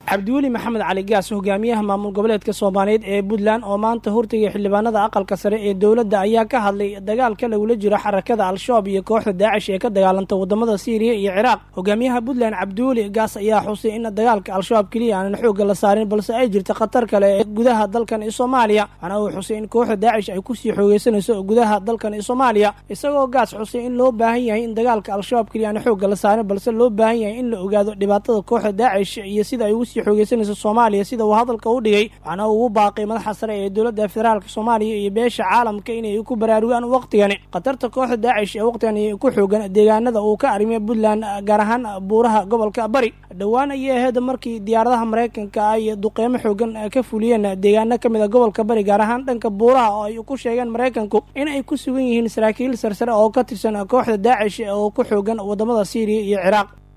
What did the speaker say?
cabdiweli maxamed cali gaas hogaamiyaha maamul goboleedka soomaaliyeed ee puntland oo maanta hurtigay xildhibaanada aqalka sare ee dowladda ayaa ka hadlay dagaalka lagula jiro xarakada al-shabaab iyo kooxda daacish ee ka dagaalanta wadamada siiriya iyo ciraaq hogaamiyaha puntland cabdiweli gaas ayaa xusay in dagaalka al-shabaab keliya aanan xoogga la saarin balse ay jirta khatar kale ee gudaha dalkan iyo soomaaliya waxaana uu xusay in kooxda daacish ay kusii xoogeysanayso gudaha dalkan iyo soomaaliya isagoo gaas xusay in loo baahan yahay in dagaalka al-shabaab keliya aanan xoogga la saarin balse loo baahan yahay in la ogaado dhibaatada kooxda daacish iyo sida ay ugu sii xoogeysanayso soomaaliya sida uu hadalka u dhigay waxaana uu ugu baaqay madaxa sare ee dowladda federaalk soomaaliya iyo beesha caalamka inay ku baraarugaan waqtigani khatarta kooxda daacish ee waqtigani ku xoogan deegaanada uu ka arrimiya puntland gaar ahaan buuraha gobolka bari dhowaan ayay ahayd markii diyaaradaha maraykanka ay duqeymo xoogan ka fuliyeen deegaano ka mid a gobolka bari gaar ahaan dhanka buuraha oo ay ku sheegeen maraykanku in ay ku sugan yihiin saraakiil sarsare oo ka tirsan kooxda daacish oo ku xoogan wadamada siiriya iyo ciraaq